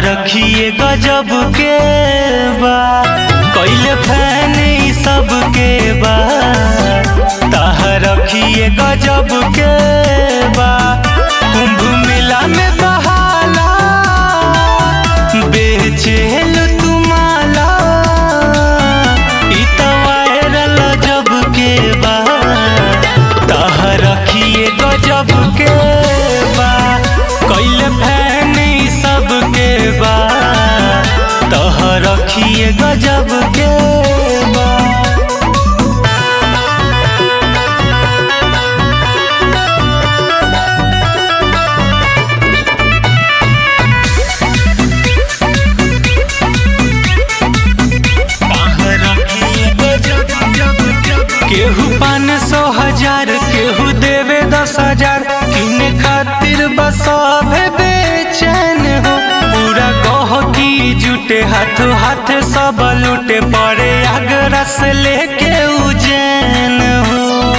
रखिए गजब के बा कैले फैन ई सब के बा ताह रखिए गजब के बा कुंभ मेला में बहाला बेचेल तुमाला ई त वायरल जब के बा ताह रखिए गजब के बा कैले फैन ई सब के बा तह रखिए गजब के बा केहू पाँच सौ हजार केहू देवे दस हजार किने खातिर बस अभे बेचैन हो पूरा कह की जुटे हाथ हाथ सब लूटे पड़े आगरा से लेके उजैन हो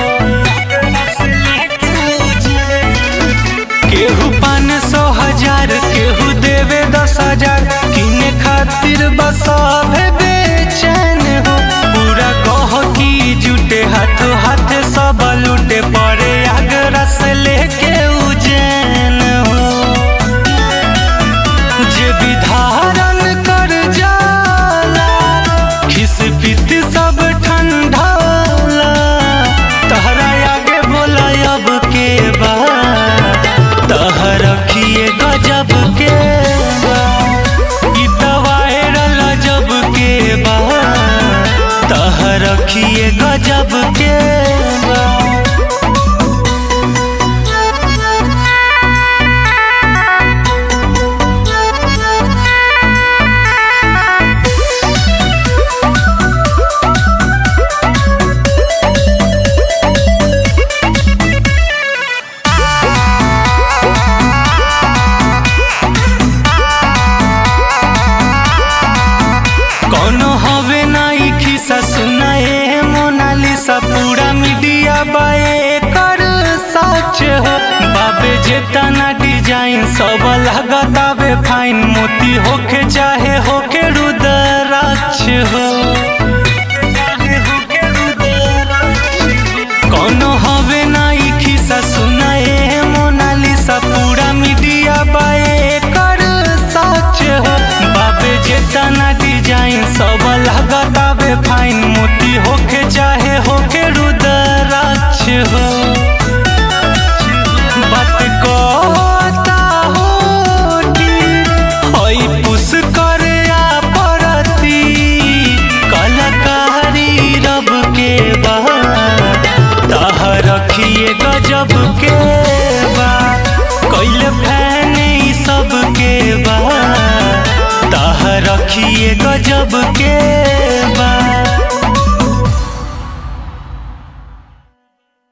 केहू पाँच सौ हजार केहू देवे दस हजार किने खातिर बस अभे बेचैन हो पूरा कह की जुटे हाथ हाथ सब लूटे पड़े आगरा से लेके उजैन हो जे विधारण कर जाला खिस पित सब ठंडाला तहरा आगे बोला अब के बा तह रखिए गजब के बा ई त वायरल जब के बा तह रखिए गजब के बा कौनो हवे नाई खिसा सुनाए मोनालिसा पूरा मीडिया बाए कर सच हो बाबे जेतना डिजाइन सब लगातावे फाइन मोती होके चाहे होके रुद्राक्ष हो कौनो हवे नाई खिसा सुनाए मोनालिसा पूरा मीडिया बाए कर सच हो बाबे जेतना डिजाइन सब लगातावे फाइन मोती होके चाहे होके रुद्राक्ष हो बात कहता होटी होई पुस करे आ परती कलाकारी रब के बा ताह रखिए गजब के बा कैले फैन ई सब के बा ताह रखिए गजब के